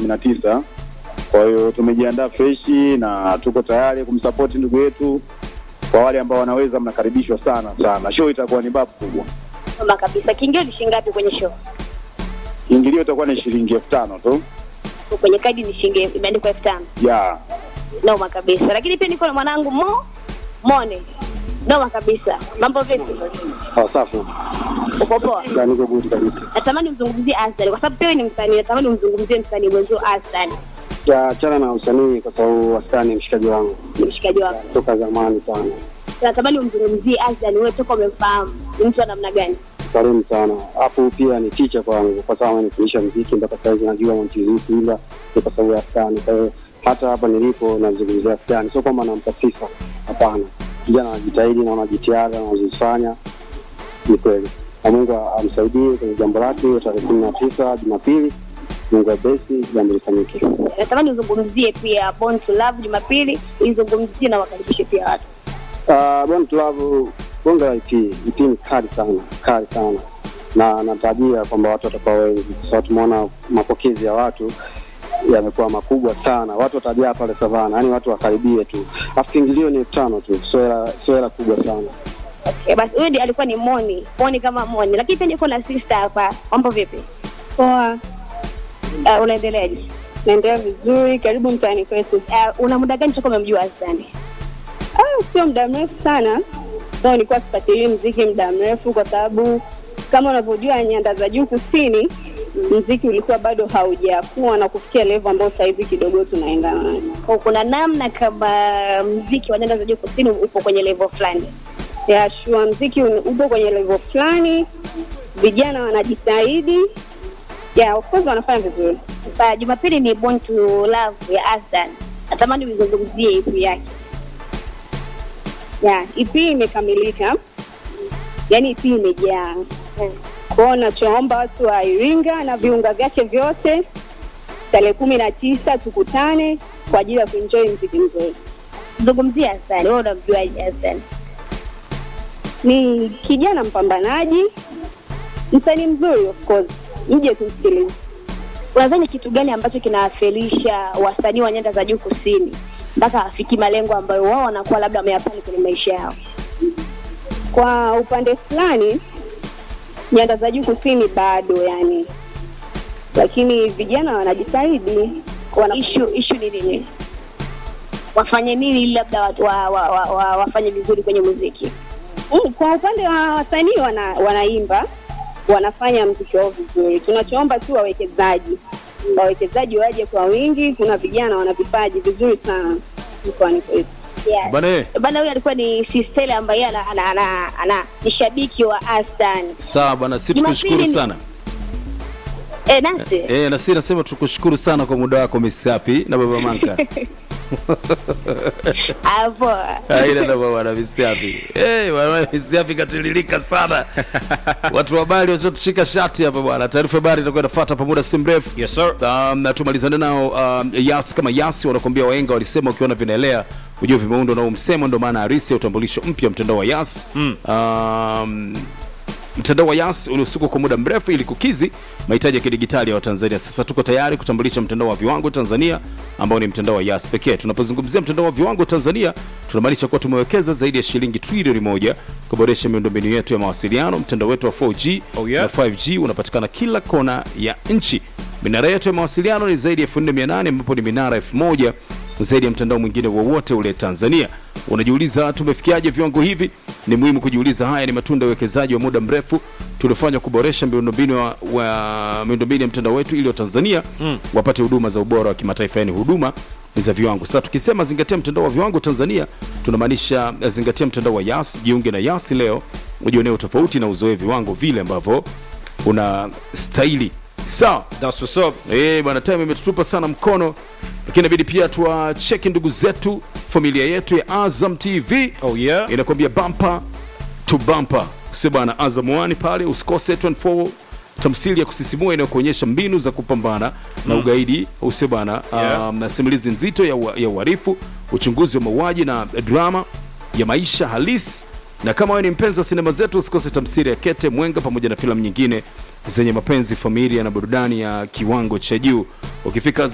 kumi na tisa. Kwa hiyo tumejiandaa freshi na tuko tayari kumsapoti ndugu yetu. Kwa wale ambao wanaweza, mnakaribishwa sana sana. Show itakuwa ni babu kubwa. Kama kabisa. Kiingilio ni shilingi ngapi kwenye show? Kiingilio itakuwa ni shilingi elfu tano tu Kwenye kadi ni shilingi imeandikwa elfu tano. ya Noma kabisa. Lakini pia niko na mwanangu Mo Mone. Noma kabisa. Mambo vipi? Safi. Uko poa? Na niko good kabisa. Natamani umzungumzie Aslan kwa sababu pia wewe ni msanii. Natamani umzungumzie msanii mwenzio Aslan. Ya achana na usanii kwa sababu wastani ni mshikaji wangu Ni mshikaji wako. toka zamani sana. Natamani umzungumzie Aslan wewe toka umemfahamu. Ni mtu wa namna gani? Karimu sana. Hapo pia ni teacher kwangu kwa sababu amenifundisha muziki mpaka sasa hivi najua mtiririko ila ni kwa sababu ya wastani. Kwa hiyo hata hapa nilipo nazungumzia wastani, sio kwamba nampa sifa, hapana. Kijana anajitahidi na ana jitihada anazifanya, ni kweli. Na Mungu amsaidie kwenye jambo lake hiyo tarehe kumi na tisa Jumapili. Mungu abesi, jambo lifanyike. Natamani uzungumzie pia Born to Love Jumapili, izungumzie na wakaribishe pia watu. Uh, Born to Love bonga la EP, EP ni kali sana, kali sana na natarajia kwamba watu watakuwa wengi, kwa sababu tumeona mapokezi ya watu yamekuwa makubwa sana. Watu watajaa pale Savana, yaani watu wakaribie tu, afu kiingilio ni elfu tano tu, sio hela sio hela kubwa sana. Okay, basi huyu ndiye alikuwa ni Moni, Moni kama Moni. Lakini pia niko na sister hapa. Mambo vipi? Poa, Uh, unaendeleaje? naendelea vizuri. Karibu mtaani kwetu. Uh, una muda gani toka umemjua Aslan? Ah, sio muda mrefu sana, so nilikuwa sifuatilii mziki muda mrefu, kwa sababu kama unavyojua nyanda za juu kusini mziki ulikuwa bado haujakuwa na kufikia level ambayo sasa hivi kidogo tunaendana nayo. Kwa kuna namna kama mziki wa nyanda za juu kusini upo kwenye level fulani. ya shua mziki un- upo kwenye level fulani, vijana wanajitahidi, ya of course wanafanya vizuri. Sasa Jumapili ni Born to Love ya Aslan. Natamani uizungumzie EP yake. ya EP imekamilika, yani EP imejaa kwao. Nachoomba watu wa Iringa na viunga vyake vyote, tarehe kumi na tisa tukutane kwa ajili ya kuenjoy mziki mzuri. Zungumzie Aslan. Wewe unamjuaje Aslan? Ni kijana mpambanaji, msanii mzuri, of course, mje tumsikilize. Unadhani kitu gani ambacho kinawafelisha wasanii wa nyanda za juu kusini mpaka wafiki malengo ambayo wao wanakuwa labda wameyapani kwenye maisha yao? Kwa upande fulani, nyanda za juu kusini bado yani, lakini vijana wanajitahidi wana Ishu ishu ni nini? Wafanye nini ili labda watu wa, wa, wa, wa, wafanye vizuri kwenye muziki? Mm, kwa upande wa wasanii wana, wanaimba wanafanya mziki wao vizuri. Tunachoomba tu wawekezaji, wawekezaji waje kwa wingi. Kuna vijana wana vipaji vizuri sana mkoani kwetu. Yeah. Bana eh, Bana huyu alikuwa ni Sistele ambaye ana, ana, ana, ana ni shabiki wa Astan. sawa bwana, si Jumapili tukushukuru ni- sana. Eh, nasi Eh, na sisi nasema tukushukuru sana kwa muda wako Miss Happy na Baba Manka. hapo Haina na bwana Miss Happy. Eh, bwana Miss Happy katiririka sana. Watu wa habari wachotushika shati hapa bwana. Taarifa habari itakuwa inafuata pamoja si mrefu. Yes sir. Um, na tumalizane nao um, Yas kama Yas wanakuambia waenga walisema ukiona vinaelea ujue vimeundwa na huu msemo, ndio maana harisi ya utambulisho mpya mtandao wa Yas mm. um, mtandao wa Yas uliosukwa kwa muda mrefu ili kukizi mahitaji ya kidigitali ya Watanzania. Sasa tuko tayari kutambulisha mtandao wa viwango Tanzania ambao ni mtandao wa Yas pekee. Tunapozungumzia mtandao wa viwango Tanzania, tunamaanisha kuwa tumewekeza zaidi ya shilingi trilioni moja kuboresha miundombinu yetu ya mawasiliano. Mtandao wetu wa 4G Oh, yeah. na 5G unapatikana kila kona ya nchi. Minara yetu ya mawasiliano ni zaidi ya 4800 ambapo ni minara 1000 zaidi ya mtandao mwingine wowote ule Tanzania. Unajiuliza tumefikiaje viwango hivi? Ni muhimu kujiuliza. Haya ni matunda ya uwekezaji wa muda mrefu tuliofanya kuboresha miundombinu wa, wa miundombinu ya mtandao wetu ili Watanzania mm. wapate huduma za ubora wa kimataifa, yani huduma za viwango. Sasa tukisema zingatia mtandao wa viwango Tanzania, tunamaanisha eh, zingatia mtandao wa Yas. Jiunge na Yas leo ujionee utofauti na uzoe viwango vile ambavyo una stahili. Sawa. That's what's up. Eh, bwana time imetutupa sana mkono, lakini inabidi pia tuwacheki ndugu zetu, familia yetu ya Azam TV Oh yeah. inakwambia bumper to bumper, sio bwana. Azam 1 pale usikose 24 tamsili ya kusisimua inayokuonyesha mbinu za kupambana na ugaidi, usio bwana. Yeah. Um, na simulizi nzito ya, ua- ya uhalifu, uchunguzi wa mauaji na drama ya maisha halisi na kama wewe ni mpenzi wa sinema zetu usikose tamsiri ya Kete Mwenga pamoja na filamu nyingine zenye mapenzi, familia na burudani ya kiwango cha juu. Ukifika